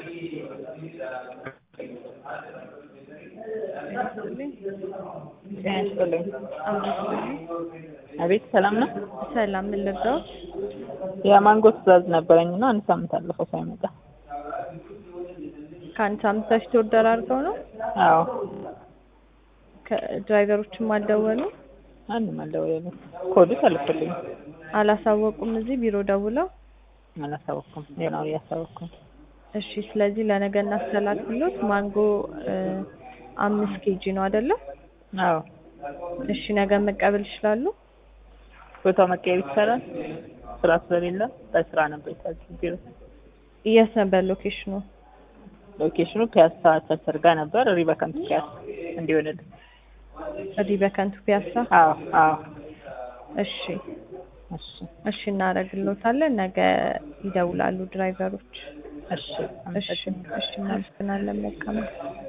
ጤና ይስጥልኝ። አቤት ሰላም ነው? ሰላም ምን ልርዳዎት? የማንጎ ትዕዛዝ ነበረኝ እና አንድ ሳምንት አለፈው ሳይመጣ። ከአንድ ሳምንት በፊት ኦርደር አድርገው ነው? አዎ ከድራይቨሮችም አልደወሉ? አንድም አልደወለልኝም። ኮዱ ተልኮልኝ አላሳወቁም? እዚህ ቢሮ ደውለው? አላሳወቅኩም። ዜናውን እያሳወቅኩም። እሺ ስለዚህ ለነገ እናስተላልፍሎት። ማንጎ አምስት ኬጂ ነው አይደለ? አዎ እሺ ነገ መቀበል ይችላሉ? ቦታው መቀየር ይቻላል? ስራ ስለሌለ በስራ ነበር የታዘዝኩት ቢሮ። የት ነበር ሎኬሽኑ? ሎኬሽኑ ፒያሳ ቸርቸር ጋር ነበር። ሪበከንቱ ፒያሳ እንዲሆንልን። እዚህ በከንቱ ፒያሳ? አዎ አዎ። እሺ እሺ እሺ እናደርግልዎታለን። ነገ ይደውላሉ ድራይቨሮች። እሺ እሺ እሺ እናመሰግናለን። መልካም